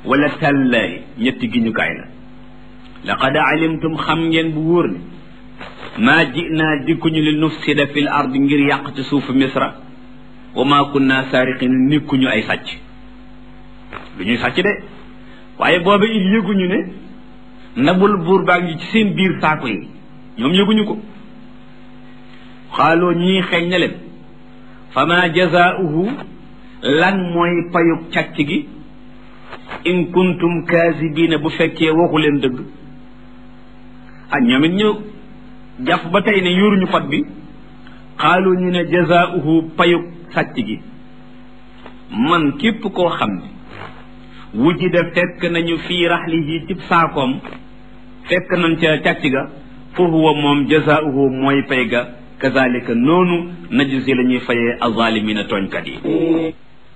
wala tallaahi ñetti giñukaay la laqad alimtum xam ngeen bu wóor ne maa jinaa dikkuñu li nufsida fil ard ngir yàq ci suufu misra wa maa kunna saariqin nikkuñu ay sàcc lu ñuy sàcc de waaye booba it yëguñu ne ndabul buur baa ngi ci seen biir saako yi ñoom yëguñu ko xaaloo ñii xeeñ na leen fa ma jazaauhu lan mooy payug càcc gi in kuntum kaasibiina bu fekkee waxu leen dëgg ah ñoom it ñu jàpp ba tey ne yoruñu fat bi xaalu ñu ne jazaauhu payug sàcc gi man képp koo xam ne wujida fekk nañu fii raxlihi cib saakoom fekk nañ ca càcc ga fa huwa moom jazaauhu mooy pay ga kazalika noonu najzi la ñuy fayee azalimina tooñkat yi